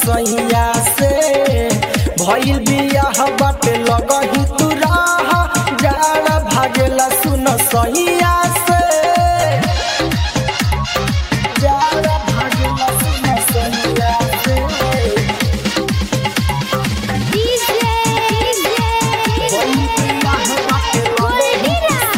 सैया से भइल बियाह बाटे लगही तू राह जाड़ा भागेला सुन सैया से जाड़ा भागेला सुन सैया से DJ भइल बियाह बाटे लगही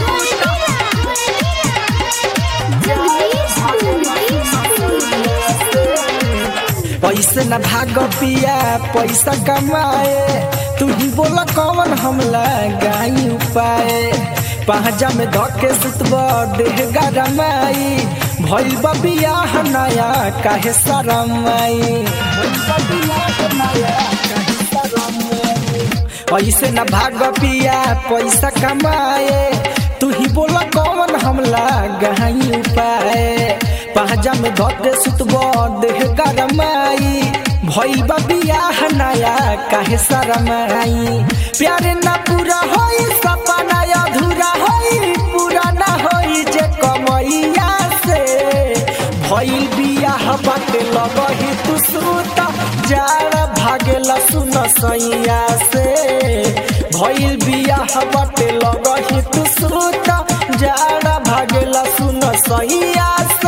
पैसे न भाग पिया पैसा कमाए तू ही बोला कौन हम लगाई उपाय पहजा में धके सुतब देह गरमाई भइल बा बियाह नया काहे शरमाई भइल बा बियाह नया काहे शरमाई पैसे न भाग पिया पैसा कमाए तू ही बोला कौन हम लगाई उपाय पहजा में धके सुतब देह गरमाई भइल बा बियाह नया काहे शरमाई प्यारे ना पूरा होई सपना अधूरा होई पूरा ना होई जे कमैया से भइल बियाह बाटे लगही तू सुता जाड़ा भागेला सुन सैया से भइल बियाह बाटे लगही तू सुता जाड़ा भागेला सुन सैया